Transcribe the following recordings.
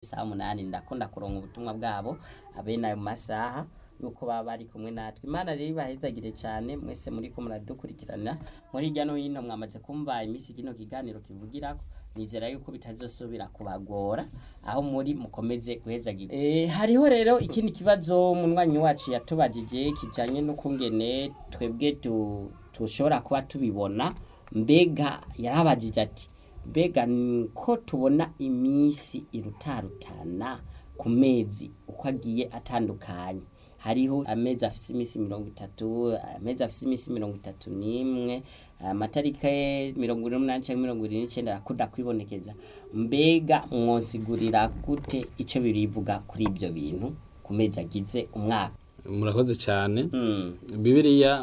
isaha umunani ndakunda kuronka ubutumwa bwabo abene ayo masaha yuko baba bari kumwe natwe imana rero ibahezagire cyane mwese muri ko muradukurikirana muri hirya no hino mwamaze kumva iminsi kino kiganiro kivugirako nizera yuko bitazosubira kubagora aho muri mukomeze guhezagira e, hariho rero ikindi kibazo munywanyi wacu yatubajije kijanye n'ukungene twebwe tu- tushobora kuba tubibona mbega yarabajije ati mbega ni ko tubona iminsi irutarutana ku mezi uko agiye atandukanye hariho amezi afise iminsi mirongo itatu amezi afise iminsi mirongo itatu n'imwe amatariki mirongo ine n'umunani canke mirongo ine n'icenda arakunda kwibonekeza mbega mwosigurira gute ico birivuga kuri ivyo bintu ku mezi agize umwaka murakoze cyane mm. bibiliya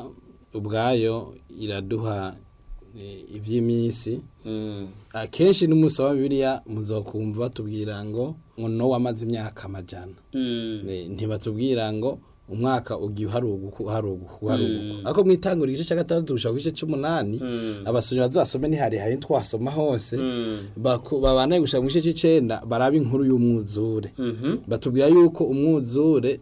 ubwayo iraduha eh, iby'iminsi Mm. akenshi n'umunsi wa bibiliya muzokumva batubwira ngo ngo nowa amaze imyaka amajana Mm. Eh, ntibatubwira ngo umwaka ugiye uharuguka uharuguka uharuguka ariko mu itangura igice cya gatandatu gushaka ku gice c'umunani abasomyi bazasome ntihari twasoma hose baku- babanaye gushaka mu gice c'icenda baraba inkuru y'umwuzure Mhm. batubwira yuko umwuzure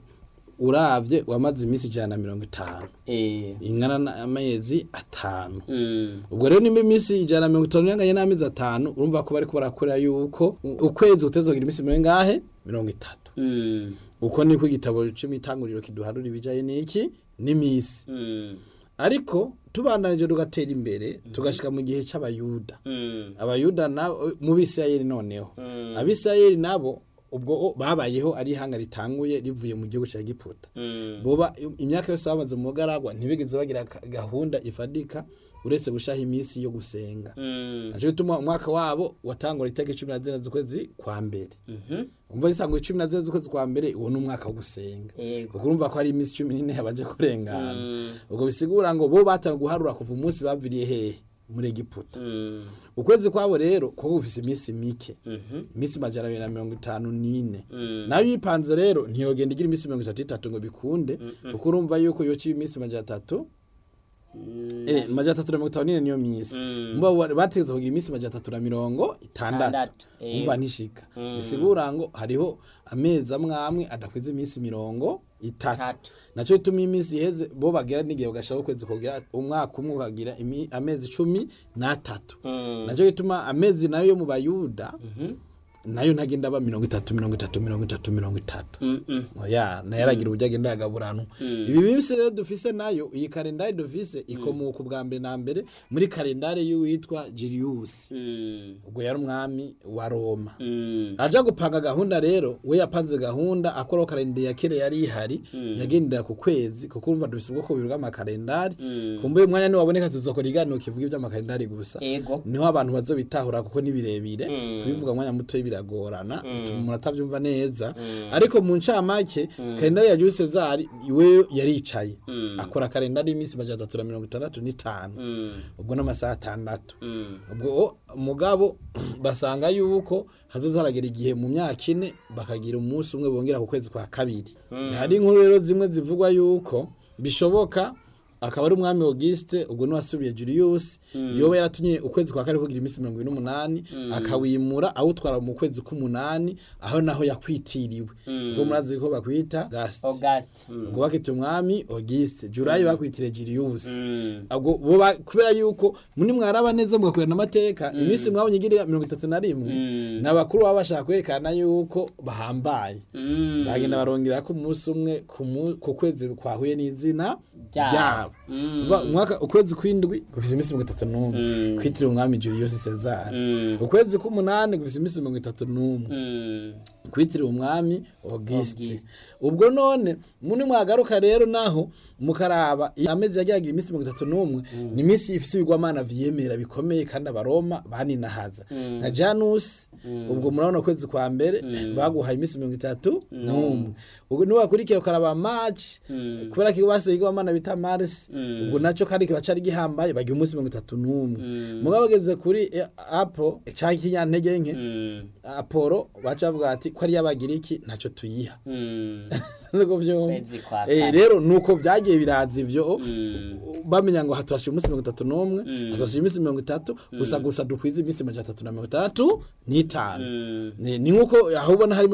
uravye wamaze iminsi ijana na mirongo itanu Eh. ingana n'amezi atanu Mm. ubwo rero nimba iminsi ijana na mirongo itanu yanganye n'amezi atanu urumva ko bariko barakora yuko u- ukwezi kutezogira iminsi mirongo ingahe mirongo itatu Mm. uko niko igitabo cy'imitanguriro kiduharura ibijaye n'iki n'imisi Mm. ariko tubandanije tugatera imbere tugashika mu gihe c'abayuda Mm. abayuda nabo mu bisirayeli noneho abisirayeli nabo ubwo babayeho ari ihanga ritanguye rivuye mu gihugu cya giputa Mm. boba imyaka yose bamaze mu bugaragwa ntibigeze bagira ka- gahunda ifadika uretse gushaha iminsi yo gusenga Mm. naco gituma umwaka wabo watangura itariki cumi na zine z'ukwezi kwa mbere Mhm. umva zisangwa cumi na zine z'ukwezi kwa mbere uwo ni umwaka wo gusenga Yego. ubwo urumva ko hari iminsi cumi n'ine yabanje kurengana Mm. ubwo bisigura ngo bo batangiye guharura kuva umunsi baviriye hehe muri egiputa Mm. ukwezi kwabo rero kuba gufise iminsi mike Mhm. iminsi majana abiri na mirongo itanu n'ine Mm. nayo yipanze rero ntiyogenda igira iminsi mirongo itatu itatu ngo bikunde kuko urumva yuko yoca iminsi majana atatu Mm. eh majana atatu na mirongo itanu n'ine niyo minsi Mm. mba bategeza kugira iminsi majana atatu na mirongo itandatu Itandatu, eh. umva ntishika Mm. bisigura ngo hariho amezi amwe amwe adakwiza iminsi mirongo itatu Itatu. naco bituma iminsi iheze bo bagera n'igihe bagashaka ukwezi kugira umwaka umwe ukagira imi- amezi cumi n'atatu Mm. naco gituma amezi nayo yo mu bayuda Mhm. nayo ntagenda aba mirongo itatu mirongo itatu mirongo itatu mirongo itatu Mm-mm. oya nayo aragira uburyo agenda aragaburanwa ibi minsi rero dufise nayo iyi kalendari dufise ikomoka ubwa mbere na mbere muri kalendari y'uwitwa Julius Mm. ubwo yari umwami wa Roma Mm. aja gupanga gahunda rero we yapanze gahunda akoraho kalendari ya kera yari ihari yagendera ku kwezi kuko urumva dufise ubwoko bubiri bw'amakalendari kumbuye umwanya niwaboneka tuzokora iganiro kivuga iby'amakalendari gusa Ego. niho abantu bazobitahura kuko ni birebire kubivuga mwanya muto biragorana bituma umuntu atavyumva neza ariko mu ncamake kalendari ya Jules Cesar iwe yaricaye akora kalendari y'iminsi majana atatu na mirongo itandatu n'itanu Mm. ubwo n'amasaha atandatu Mm. ubwo mugabo basanga yuko hazoza haragera igihe mu myaka ine bakagira umunsi umwe bongera ku kwezi kwa kabiri hari inkuru rero zimwe zivugwa yuko bishoboka akaba ari umwami Auguste ubwo niwasubiye Julius yoba yaratumye ukwezi kwa kane kugira iminsi mirongo ine n'umunani akawimura awutwara mu kwezi k'umunani aho naho yakwitiriwe ubwo murazi ko bakwita Auguste August. Mm. ubwo bakita umwami Auguste Julayi bakwitire Julius Mm. ubwo bo ba- kubera yuko muri mwaraba neza mugakurana amateka iminsi mwabonye igira mirongo itatu na rimwe ni abakuru baba bashaka kwerekana yuko bahambaye Mm. bagenda barongera ko umunsi umwe ku mu- ku kwezi kwahuye n'izina Ryabo. ryabo Mm. Umva, umwaka ukwezi kw'indwi gufise iminsi mirongo itatu n'umwe Mm. kwitiriwe umwami Julius Caesar Mm. ukwezi k'umunani gufise iminsi mirongo itatu n'umwe Mm. kwitiriwe umwami Auguste Auguste. ubwo none muni mwagaruka rero naho mukaraba iyo amezi yagiragira iminsi mirongo itatu n'umwe ni iminsi ifise ibigwamana vyemera bikomeye kandi abaroma baninahaza nka Janus ubwo murabona ukwezi kwa mbere baguhaye iminsi mirongo itatu n'umwe ubwo niwakurikira ukaraba March kubera ko basigaye igwamana bita Mars ubwo naco kandi kiba cari gihambaye bagira umunsi mirongo itatu n'umwe mugabo bageze kuri eh, Apple canke ikinyantege nke Mm. Apollo baca bavuga ati ko ari y'abagiriki ntacyo tuyiha Mm. Sinzi ko vyumva. Kwezi kwa Eh, kane. rero nuko vyagiye biraza ivyo Mm. bamenya ngo hatwashije umunsi mirongo itatu n'umwe hatwashije iminsi mirongo itatu gusa gusa dukwiza iminsi majana atatu na mirongo itandatu n'itanu Mm. ni ni nk'uko aho ubona harimo